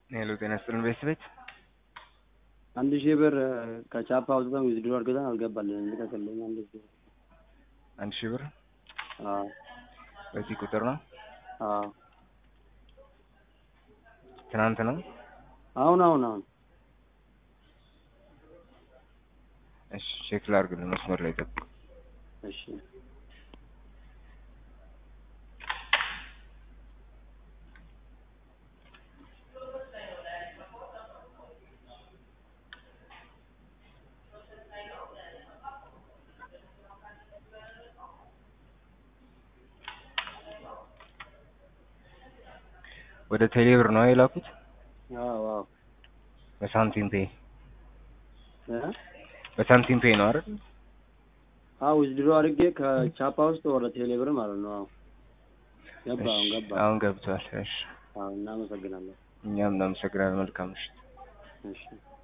ሄሎ ጤና ይስጥልን ቤተሰቤት አንድ ሺህ ብር ከቻፓ አውጥተን ዊዝድሮ አድርገን አልገባልን ልቀቅልኝ። አንድ ሺህ ብር አንድ ሺህ ብር አዎ በዚህ ቁጥር ነው። አዎ ትናንት ነው። አሁን አሁን አሁን እሺ ቼክ ላድርግልን። መስመር ላይ ጠብቅ። እሺ ወደ ቴሌ ብር ነው የላኩት አዎ አዎ በሳንቲም ፔ እ በሳንቲም ፔ ነው አይደል? አዎ ዊዝድሮ አድርጌ ከቻፓ ውስጥ ወደ ቴሌ ብር ማለት ነው። አዎ ገባ አሁን ገባ። አሁን ገብቷል። እሺ አዎ እናመሰግናለን። እኛም እናመሰግናለን። መልካም ምሽት። እሺ